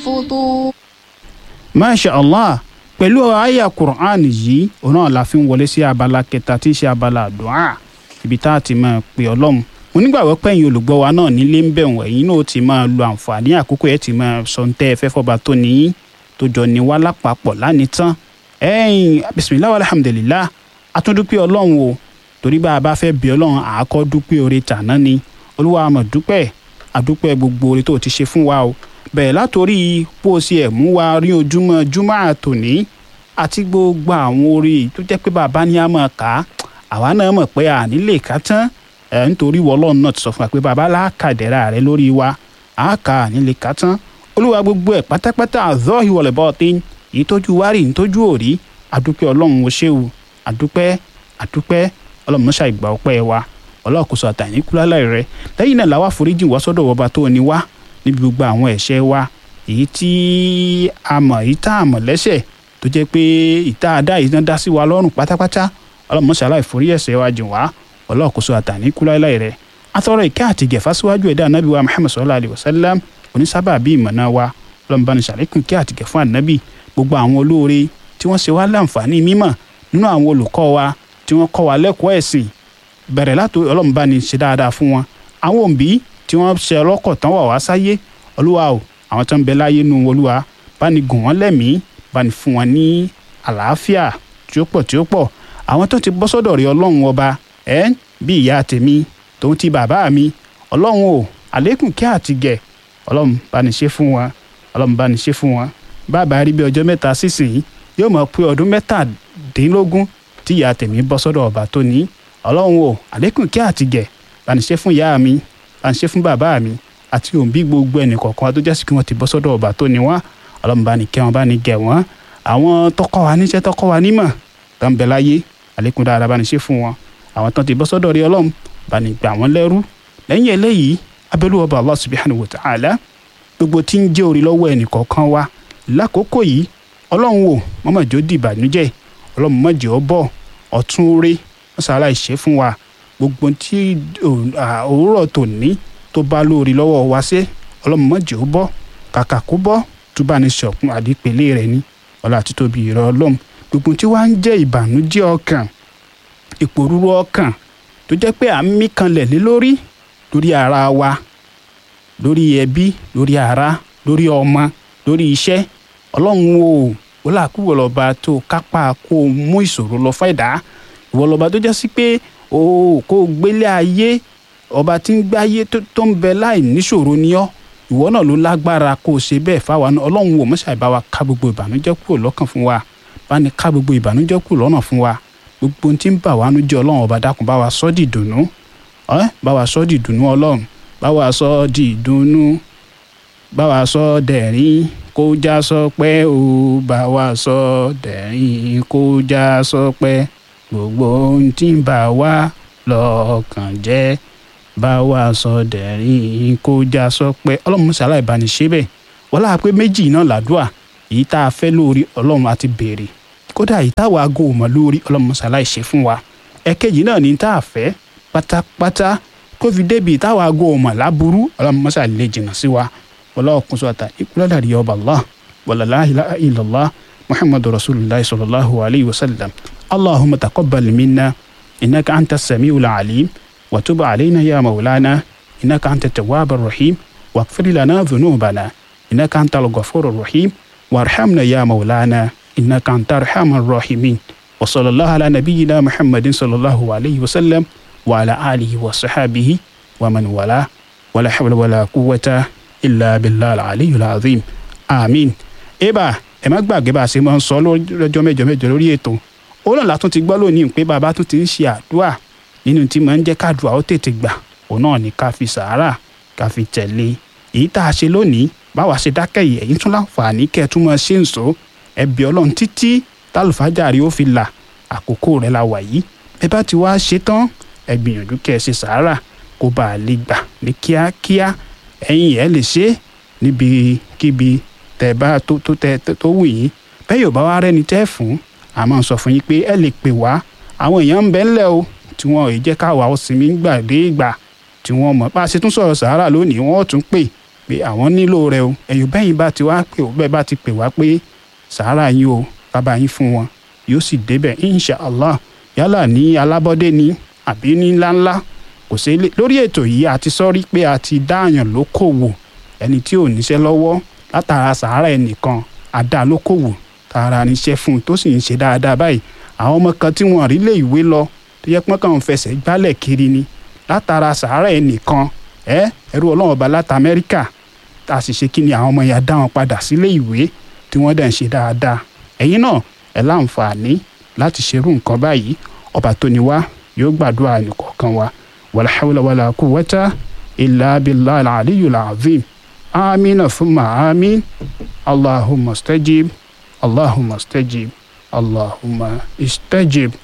فطور masha allah pẹ̀lú àyà quran yìí òun náà la fi ń wọlé sí abala kẹta tí í ṣe abala àdúrà ibi tá a ti máa pè ọlọ́run mo nígbàgbọ́ pé ẹ̀yin olùgbọ́ wa náà nílé ń bẹ̀ wọ̀n ẹ̀yin náà ó ti máa lo àǹfààní àkókò ẹ̀ ti máa sọ ń tẹ́ ẹ fẹ́ fọba tó ní tó jọ ní wá lápapọ̀ lánìí tán ẹ̀yin bisimilahi alhamdulilah atúndúpẹ́ ọlọ́run o torí bá a bá fẹ́ bí ọlọ́run àákọ́ dúpẹ́ oore tàná ni olúwa àmọ̀ dúpẹ́ àdúpẹ́ gbogbo oore tó ti ṣe fún wa o bẹ̀rẹ̀ látòrí bó o ṣe ẹ̀ mú wa rí ojúmọ́ júmọ́ àtòní àti gbogbo àwọn orí tó jẹ́ pé bàbá ní a máa kà á àwa náà mọ̀ pé à nílé ká tán ẹ̀ nítorí wọlọ́run náà ti sọ fún wa pé bàbá láàkàdẹ́rà rẹ lórí wa à kà á nílé ká tán olúwa gbogbo ẹ̀ pátápátá àzọ́ ìwọlẹ̀ bọ́ ọtí èyí tójú wá rí ìtójú òrí àdúpẹ́ ọlọ́run o ṣé o àdúpẹ́ àdúpẹ́ ọlọ́run mọ́ṣá ìgbà ọpẹ́ wa ọlọ́ọ̀kọ́sọ àtàníkúlálẹ̀ rẹ lẹ́yìn náà làwa foríjì wá sọ́dọ̀ ọba tó ní wá níbi gbogbo àwọn ẹ̀ṣẹ̀ wa èyí tí a mọ̀ èyí tá a mọ̀ lẹ́ṣẹ̀ tó jẹ́ pé ìta àdá yìí náà dá sí wa lọ́rùn pátápátá ọlọ́mọṣálá ìforí ẹ̀ṣẹ̀ wa jìn wá ọlọ́ọ̀kọ́sọ àtàníkúlálẹ̀ rẹ atọ́rọ̀ ìkẹ́ àti gẹ̀fà síwájú ẹ̀dá anábì wa muhammad sallallahu alayhi wa sallam onísábà bíi ìmọ̀nà wa ọlọ́mọbanisàlékún kí àti gẹ̀fún ànábì gbogbo àwọn olóore tí wọ́n ṣe wá láǹfààní mímọ̀ nínú àwọn olùkọ́ wa tí wọ́n kọ́ wa lẹ́kọ̀ọ́ ẹ̀sìn bẹ̀rẹ̀ látò ọlọ́mọbani ṣe dáadáa fún wọn àwọn òbí tí wọ́n ṣe ọlọ́kọ̀ tán wà wá sáyé olúwa o àwọn tó ń bẹ láyé nu olúwa bá ní gùn wọ́n lẹ́mìí bá ní fún wọn ní àlàáfíà tí ó pọ̀ tí ó pọ̀ àwọn tó ti bọ́ sọ́dọ̀ rí ọlọ́run ọba ẹ̀ bí ìyá tèmi tòun ti bàbá mi ọlọ́run o àlékún kí àti gẹ̀ ọlọ́run bá ní ṣe fún wọn ọlọ́run bá ní ṣe fún wọn bàbá rí bí ọjọ́ mẹ́ta sísìn yóò mọ̀ pé ọdún mẹ́tàdínlógún tí ìyá tèmi bọ́ sọ́dọ̀ ọba tó ní ọlọ́run o àlékún kí àti gẹ̀ bá ní ṣe fún ìyá mi bá ní ṣe fún bàbá mi àti òǹbí gbogbo ẹnì kọ̀ọ̀kan tó jásí kí wọ́n ti bọ́ sọ́dọ̀ ọba tó ní wá ọlọ́run bá ní kẹ́ wọn bá ní gẹ̀ wọ́n àwọn tọkọ wa níṣẹ́ tọkọ wa nímọ̀ tó ń bẹ láyé àlékún dáadáa bá ní ṣe fún wọn àwọn tó ti bọ́ sọ́dọ̀ rí ọlọ́run bá ní gbà wọ́n lẹ́rú lẹ́yìn eléyìí abẹ́lú ọba Allah subhanahu wa ta'ala gbogbo tí ń jẹ́ orí lọ́wọ́ ẹnì kọ̀ọ̀kan wa lákòókò yìí ọlọ́run wò mọ́mọ́jọ́ dìbànújẹ́ ọlọ́run mọ́jọ́ bọ̀ ọ̀tún orí wọ́n sàrà ìṣe fún wa gbogbo tí òwúrọ̀ tòní tó bá lórí lọ́wọ́ wa ṣe ọlọ́run mọ́jọ́ bọ̀ kàkà kó bọ́ tó bá ní sọ̀kun àdìpẹ̀lẹ̀ rẹ̀ ni ọlá àti tóbi ìrọ̀ ọlọ́run gbogbo tí wàá ń jẹ́ ìbànújẹ́ ọkàn ìpòrúurú ọkàn tó jẹ́ pé à ń mí kanlẹ̀ lé lórí lórí ara wa lórí ẹbí lórí ara lórí ọmọ lórí iṣẹ́ ọlọ́run o ó là kú ìwọ lọ́ba tó kápá kó o mú ìṣòro lọ fún ẹ̀dá ìwọ lọ́ba tó jẹ́ sí pé o kó o gbélé ayé ọba tí ń gbáyé tó ń bẹ láì níṣòro ni ọ́ ìwọ náà ló lágbára kó o ṣe bẹ́ẹ̀ fáwa náà ọlọ́run wò mọ́ṣáì bá wa ká gbogbo ìbànújẹ́ kúrò lọ́kàn fún wa bá ní ká gbogbo ìbànújẹ́ kúrò lọ́nà fún wa gbogbo ohun tí ń bà wá nú jẹ́ ọlọ́run ọba dákun bá wa sọ́ di ìdùnnú ẹ́ bá wa sọ́ di ìdùnnú ọlọ́run bá wa sọ́ di ìdùnnú bá wa sọ́ dẹ̀rín kó já sọpẹ́ o bá wa sọ́ dẹ̀rín kó já sọpẹ́ gbogbo ohun tí ń bà wá lọ́kàn jẹ́ bá wa sọ́ dẹ̀rín kó já sọpẹ́ ọlọ́run mọ́sálà ìbániṣẹ́ bẹ́ẹ̀ wọ́n láà pé méjì náà làdúà èyí tá a fẹ́ lórí ọlọ́run àti béèrè kódà èyí táwa aago ò mọ̀ lórí ọlọ́run mọ́sálà ìṣe fún wa ẹ̀kejì náà ní tá a fẹ́ pátápátá kó fi débi táwa aago ò mọ̀ láburú ọlọ́run mọ́sálà lè jìnnà sí wa wọlọ́wọ́ kún sọ́ta ìkúlọ́dàrí ọba allah wàlá la ilaha illallah muhammadu rasulillah sallallahu alayhi wa sallam allahumma taqabbal minna innaka anta samiul alim wa tub alayna ya maulana innaka anta tawwab rahim واغفر لنا ذنوبنا إنك أنت الغفور الرحيم وارحمنا يا مولانا إنك أنت أرحم الراحمين وصلى الله على نبينا محمد صلى الله عليه وسلم وعلى آله وصحابه ومن والاه ولا حول ولا قوة إلا بالله العلي العظيم آمين eba ẹ má gbàgbé bá a ṣe máa ń sọ lọ́jọ́ mẹ́jọ mẹ́jọ lórí ètò ó náà látún ti gbọ́ lónìí pé bàbá tún ti ń ṣe àdúrà nínú tí máa ń jẹ́ káàdùà ó tètè gbà òun náà ní ká fi sàárà ká fi tẹ̀lé èyí tá a ṣe lónìí báwa ṣe dákẹ́ yìí ẹ̀yin tún láǹfààní kẹ́ ẹ tún máa ṣe ń sọ ẹbí ọlọ́run títí tálùfájàrí ó fi là àkókò rẹ̀ la wà yìí ẹ bá ti wá ṣe tán ẹ gbìyànjú kẹ́ ẹ ṣe sàárà kó bá a lè gbà ní kíákíá ẹ̀yin ẹ̀ lè ṣe níbikíbi tẹ́ bá tó tó tẹ́ tó wù yín bẹ́ẹ̀ yóò bá wá rẹ́ni tẹ́ fún a máa sọ fún yín pé ẹ lè pè wá àwọn èèyàn ń bẹ ńlẹ̀ o tí wọn ò jẹ́ káwa ó sinmi gbà dé ìgbà tí wọ́n mọ̀ bá a ṣe tún sọ̀rọ̀ sàárà lónìí wọ́n ó tún pè pé àwọn nílò rẹ o ẹ̀yìn bẹ́yìn bá ti wá pè ó bẹ́ẹ̀ bá ti pè wá pé sàárà yín o bàbá yín fún wọn yóò sì débẹ̀ insha allah yálà ní alábọ́dé ni àbí ní ńláńlá kò sí lórí ètò yìí a ti sọ́rí pé a ti dáàyàn lókòwò ẹni tí ò níṣẹ́ lọ́wọ́ látara sàárà ẹnìkan àdá lókòwò tààrà níṣẹ́ fún un tó sì ń ṣe dáadáa báyìí àwọn ọmọ kan tí wọn rí lé ìwé lọ tó yẹ pọ́n kàn ń fẹsẹ̀ gbálẹ̀ kiri ni látara sàárà ẹnìkan ẹ ẹrú ọlọ́run ọba láti amẹ́ríkà tá a sì ṣe kí ni àwọn ọmọ yẹn dá wọn padà sílé ìwé tí wọ́n dẹ̀ ń ṣe dáadáa ẹ̀yin náà ẹ láǹfààní láti ṣerú nǹkan báyìí ọba tó ní wá yóò gbàdúrà ẹnìkọ̀ọ̀kan wa wàlá hawla wàlá quwwata illa billahi al-aliyyil azim amina thumma amin allahumma stajib allahumma stajib allahumma istajib.